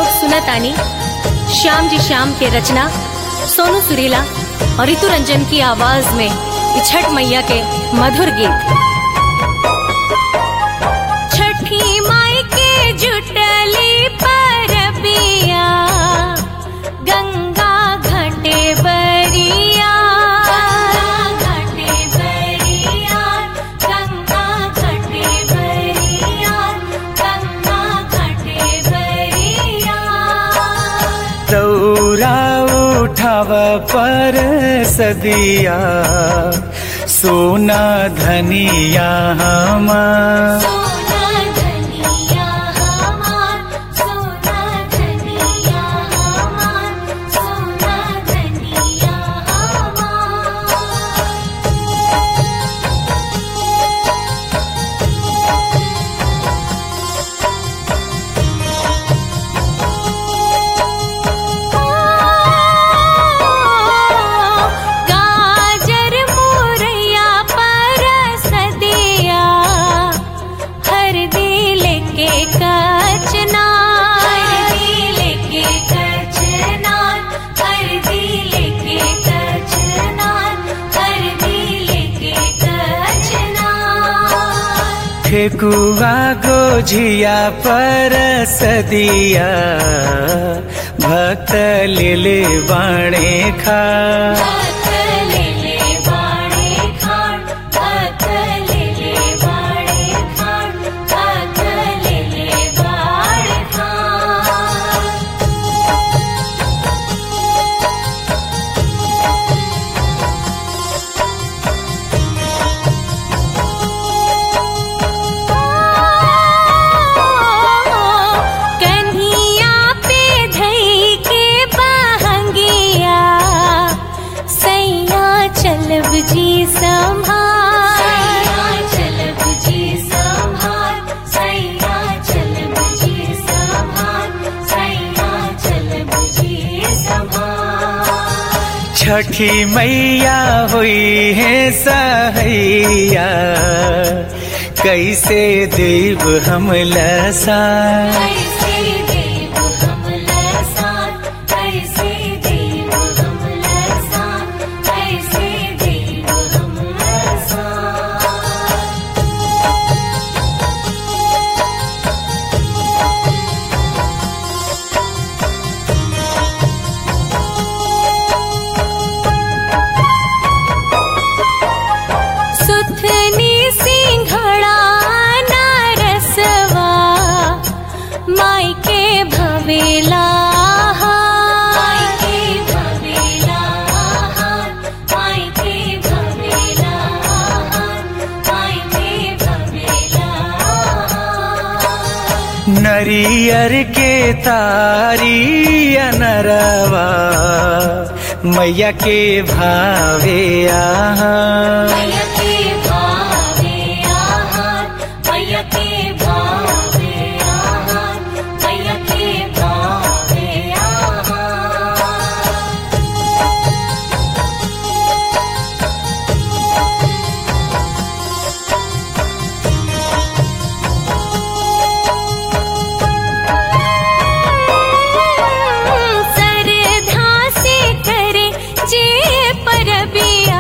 लोग सुनत आनी श्याम जी श्याम के रचना सोनू सुरीला और ऋतु रंजन की आवाज में ये छठ मैया के मधुर गीत छठी माई के जुटली परबिया गंगा घाटे बरिया घाटे बरिया गंगा घाटे बरिया गंगा घाटे बरिया दौरा उठाव पर सदिया सोना धनिया हमार सोना धनिया हमार सोना धनिया हमार सोना धनिया हमार गाजर मुरैया परसदिया हर दिल के कचना हर दिल के कचना हर दिल के कचना हर दिल के कचना ठेकुआ गोझिया पर सदिया भक्त ले बाणे खा भक्तलेले बाणे खाण भक्तलेले बाणे खाण भक्तलेले बाणे खाण कन्हिया पे धई के बहंगिया सैया चलब जी संभार सैया चलब जी संभार सैया चलब जी संभार सैया चलब जी संभार छठी मैया हुई है सहैया कैसे देव हम लसा कैसे देव हम लसान कैसे देव हम लसान कैसे देव हम लसान सुथनी सिंघड़ा नारसवा माई के भवेला माई के भवेला माई के भवेला माई के भवेला नरियर के तारी अनरवा मैया के भावे आहा मैया के भावे आहार मैया के भावे आहार मैया के भावे आहार सरधा से करे जे परबिया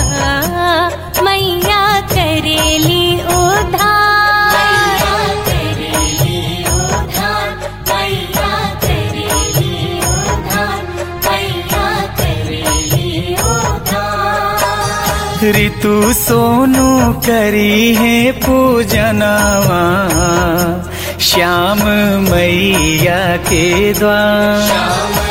मैया करेली उधार मैया करेली उधार मैया करेली उधार मैया करेली उधार ऋतु सोनू करी है पूजनवा श्याम मैया के द्वार श्याम